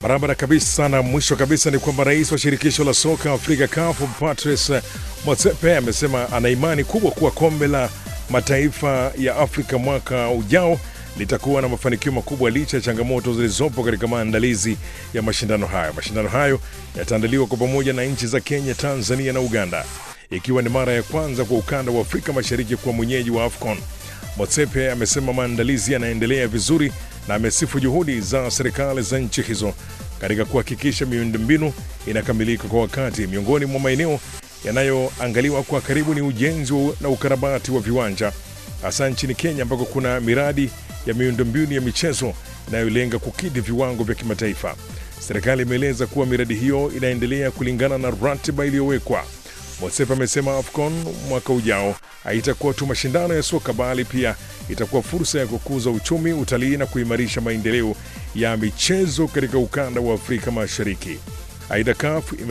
Barabara kabisa. Na mwisho kabisa ni kwamba rais wa shirikisho la soka Afrika CAF Patrice Motsepe amesema ana imani kubwa kuwa kombe la mataifa ya Afrika mwaka ujao litakuwa na mafanikio makubwa licha ya changamoto zilizopo katika maandalizi ya mashindano hayo. Mashindano hayo yataandaliwa kwa pamoja na nchi za Kenya, Tanzania na Uganda, ikiwa ni mara ya kwanza kwa ukanda wa Afrika Mashariki kuwa mwenyeji wa AFCON. Motsepe amesema maandalizi yanaendelea vizuri na amesifu juhudi za serikali za nchi hizo katika kuhakikisha miundombinu inakamilika kwa wakati. Miongoni mwa maeneo yanayoangaliwa kwa karibu ni ujenzi na ukarabati wa viwanja, hasa nchini Kenya ambako kuna miradi ya miundombinu ya michezo inayolenga kukidhi viwango vya kimataifa. Serikali imeeleza kuwa miradi hiyo inaendelea kulingana na ratiba iliyowekwa. Motsepe amesema AFCON mwaka ujao haitakuwa tu mashindano ya soka bali pia itakuwa fursa ya kukuza uchumi, utalii na kuimarisha maendeleo ya michezo katika ukanda wa Afrika Mashariki. Aidha, CAF